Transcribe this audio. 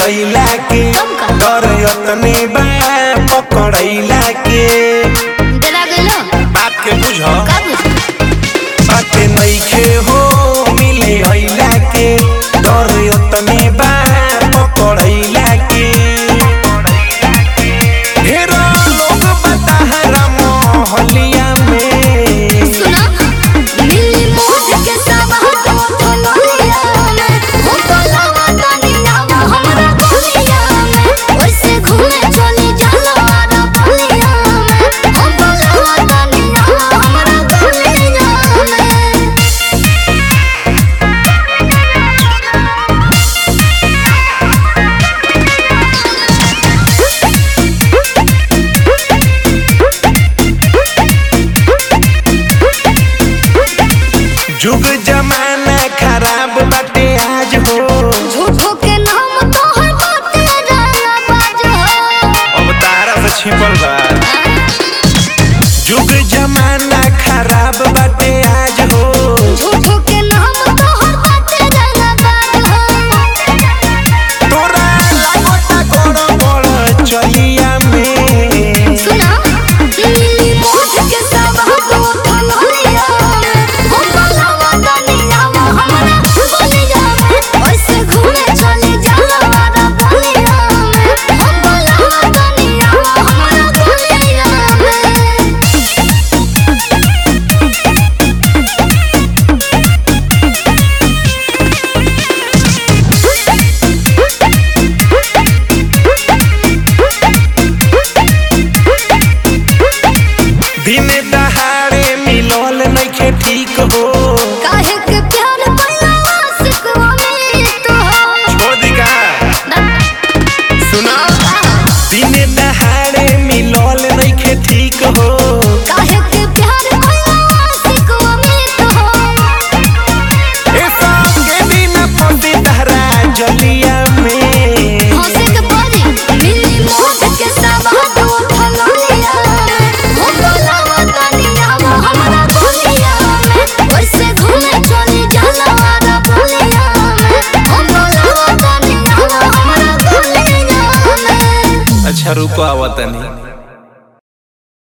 अइला के तब का? डर यतने बा पकड़ैला के डरा गइलो बात के बुझ का बुझ बाते नइखे हो मिले अइला के डर यतने बा पकड़ैला के ढेर लोग बताहरा मोहलिया में सुना मिली मोज के सब तो थलोलिया में हो तो लावा तनिया हमरा बोलिया में ओइसे घूमे चली जलवारा बोलिया में हो तो लावा तनिया हमरा बोलिया में जुग जमाना खराब बाटे आज हो झूठो के नाम तोहर बाटे रंगा बाज हो अब तारा से छिपल बा जुग जमाना खराब बाटे आज हो झूठो के नाम तोहर बाटे रंगा बाज हो तोरा लागोता गोड़ गोड़ चलिया में सुना मिली मोज के सब तो थलोलिया में हो लावा तनिया हमरा बोलिया में ओइसे घूमे चली जलवारा बोलिया में हो लावा तनिया हमरा बोलिया में दिन दहाड़े मिलल नइखे ठीक हो काहे के प्यार पहिला आशिकवा में तो छोड़ दी का सुना दिन दहाड़े मिलल नइखे ठीक हो काहे के प्यार पहिला आशिकवा में तो ए सब के दिन फंसी तहरा जलिया में हंसे के परी मिली मोज के सब तो थलोलिया हो बोलावा तनिया हमरा बोलिया में ओइसे घूमे चली जलवारा बोलिया में हो बोलावा तनिया हमरा बोलिया में अच्छा रुको आवतनी